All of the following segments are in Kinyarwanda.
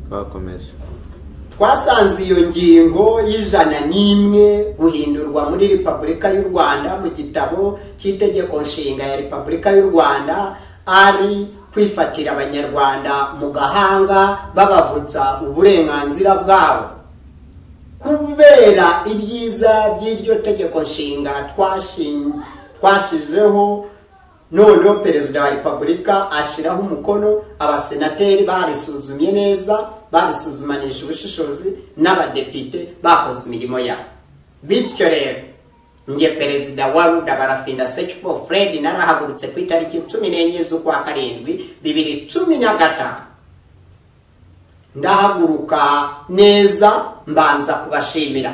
twakomeje twasanze iyo ngingo y'ijana n'imwe guhindurwa muri repubulika y'u rwanda mu gitabo cy'itegeko nshinga ya repubulika y'u rwanda ari kwifatira abanyarwanda mu gahanga babavutsa uburenganzira bwabo kubera ibyiza by'iryo tegeko nshinga twashizeho noneho perezida wa repubulika ashyiraho umukono abasenateri barisuzumye neza babisuzumanisha ubushishozi n'abadepite bakoze imirimo yabo bityo rero nge perezida wa ruda barafinda sekipo fred narahagurutse ku itariki cumi n'enye z'ukwa karindwi bibiri cumi na gatanu ndahaguruka neza mbanza kubashimira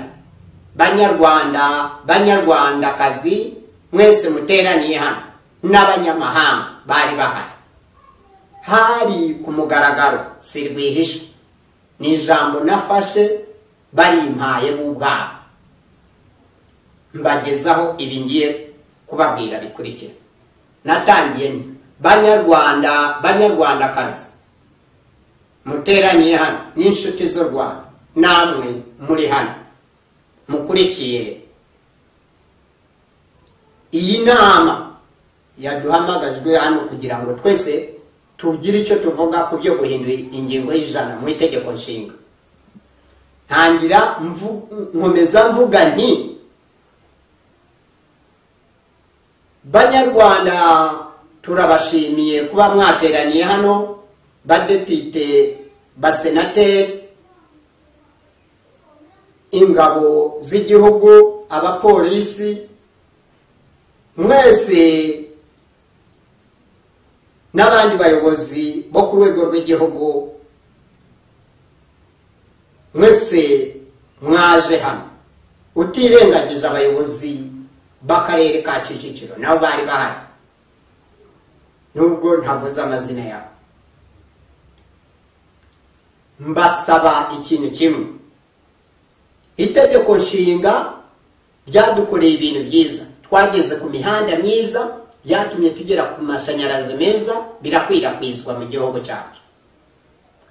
banyarwanda banyarwandakazi mwese muteraniye hano n'abanyamahanga bari bahari hari ku mugaragaro si rwihishwa ni ijambo nafashe barimpaye bo ubwabo mbagezaho ibi ngiye kubabwira bikurikira natangiye ni banyarwanda banyarwandakazi muteraniye hano n'inshuti z'u rwanda namwe muri hano mukurikiye iyi nama yaduhamagajwe hano kugira ngo twese tugire icyo tuvuga ku byo guhindura ingingo y'ijana mu itegeko nshinga ntangira nkomeza mvuga nti banyarwanda turabashimiye kuba mwateraniye hano badepite basenateri ingabo z'igihugu abapolisi mwese n'abandi bayobozi bo ku rwego rw'igihugu mwese mwaje hano utirengagije abayobozi b'akarere ka kicukiro nabo bari bahari nubwo ntavuze amazina yabo mbasaba ikintu kimwe itegeko nshinga ryadukoreye ibintu byiza twageze ku mihanda myiza byatumye tugera ku mashanyarazi meza birakwirakwizwa mu gihugu cyacu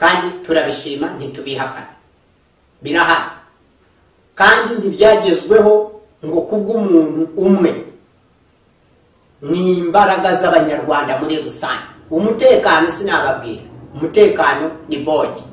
kandi turabishima ntitubihakana birahari kandi ntibyagezweho ngo kubw'umuntu umwe ni imbaraga z'abanyarwanda muri rusange umutekano sinababwira umutekano ni bogi